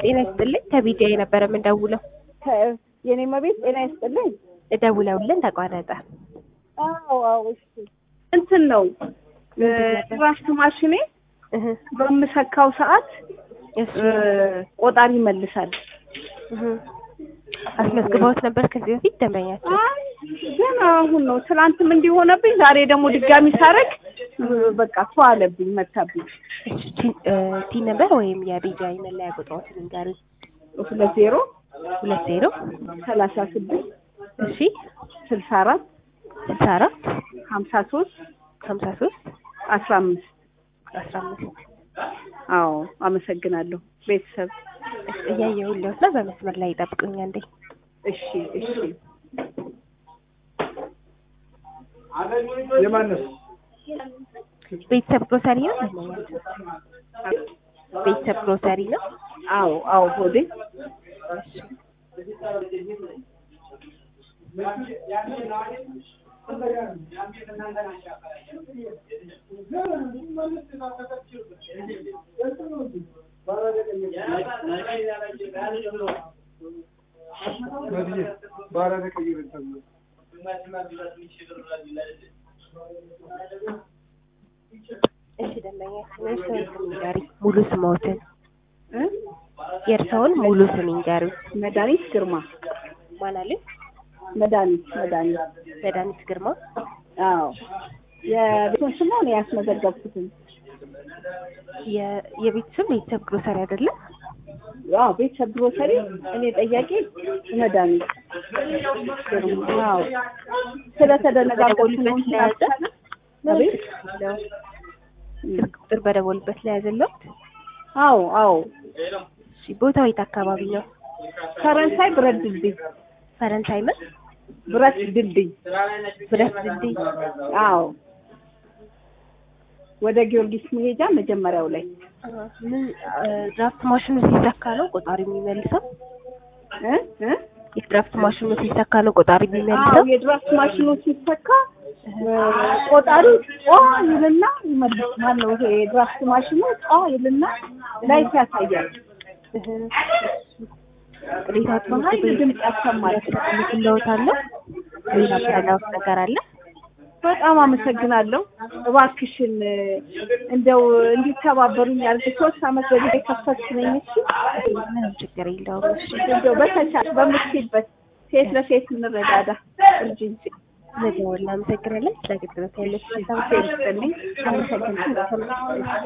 ጤና ይስጥልኝ ከቢዲያ የነበረ የምንደውለው የኔ መቤት ጤና ይስጥልኝ። ደውለውልን ተቋረጠ። አዎ አዎ፣ እሺ እንትን ነው ድራፍት ማሽኔ እህ በምሰካው ሰዓት እሺ ቆጣሪ ይመልሳል። እህ አስመዝግበውት ነበር ከዚህ በፊት ደንበኛቸው? አይ ገና አሁን ነው። ትናንትም እንዲሆነብኝ ዛሬ ደግሞ ድጋሚ ሳረግ በቃ ቷ አለብኝ መታብኝ። እሺ ቲ- እ ቲ ነበር ወይም የቢዲአይ መለያ ቁጥሮትን ንገሩኝ። ሁለት ዜሮ ሁለት ዜሮ ሰላሳ ስድስት እሺ ስልሳ አራት ስልሳ አራት ሀምሳ ሶስት ሀምሳ ሶስት አስራ አምስት አስራ አምስት አዎ አመሰግናለሁ ቤተሰብ። እያየሁልዎት ነው። በመስመር ላይ ይጠብቁኝ አንዴ። እሺ እሺ የማነስ ቤተሰብ ግሮሰሪ ነው ደንበኛቸው? ቤተሰብ ግሮሰሪ ነው። አዎ አዎ ሆዴ ባራደ ቀይር ተብሎ እሺ ደንበኛችን የእርስዎን ስም ይንገሩኝ፣ ሙሉ ስምዎትን። እ የእርስዎን ሙሉ ስም ይንገሩኝ። መድኃኒት ግርማ ማን አሉኝ? መድኃኒት መድኃኒት መድኃኒት ግርማ። አዎ የቤቱን ስም ነው ያስመዘገብኩትን። የ- የቤት ስም ቤተሰብ ግሮሰሪ አይደለም? አዎ ቤተሰብ ግሮሰሪ እኔ ጠያቂ መድኃኒት ግርማ። አዎ ስለተደነጋገርኩ ነው እንጂ አልቻለም። አቤት ስልክ ቁጥር በደወሉበት ላይ ያዘለሁት። አዎ አዎ እሺ ቦታው የት አካባቢ ነው? ፈረንሳይ ብረት ድልድይ ፈረንሳይ ምን? ብረት ድልድይ ብረት ድልድይ። አዎ ወደ ጊዮርጊስ መሄጃ መጀመሪያው ላይ ምን ድራፍት ማሽኑ ሲሰካ ነው ቆጣሪ የሚመልሰው? እ እ የድራፍት ማሽኑ ሲሰካ ነው ቆጣሪ አዎ የሚመልሰው? የድራፍት ማሽኑ ሲሰካ ቆጣሪው ጧ ይልና ይመልስ ማነው ይሄ የድራፍት ማሽኑ ጧ ይልና ላይት ያሳያል። እህ ቅሬታዎት በኃይል ድምፅ ያሰማል። ልክለውታለሁ። ሌላ ምረዳዎት ነገር አለ? በጣም አመሰግናለሁ። እባክሽን እንደው እንዲተባበሩኝ ያልኩ ሶስት አመት በፊት የከፈትኩ ነኝ። እሺ ምንም ችግር የለውም። እሺ እንደው በተቻለ በምትችይበት ሴት ለሴት እንረዳዳ እንጂ ለደወል እናመሰግናለን። ስለ አገልግሎት ያለች ሰው ሴት አመሰግናለሁ።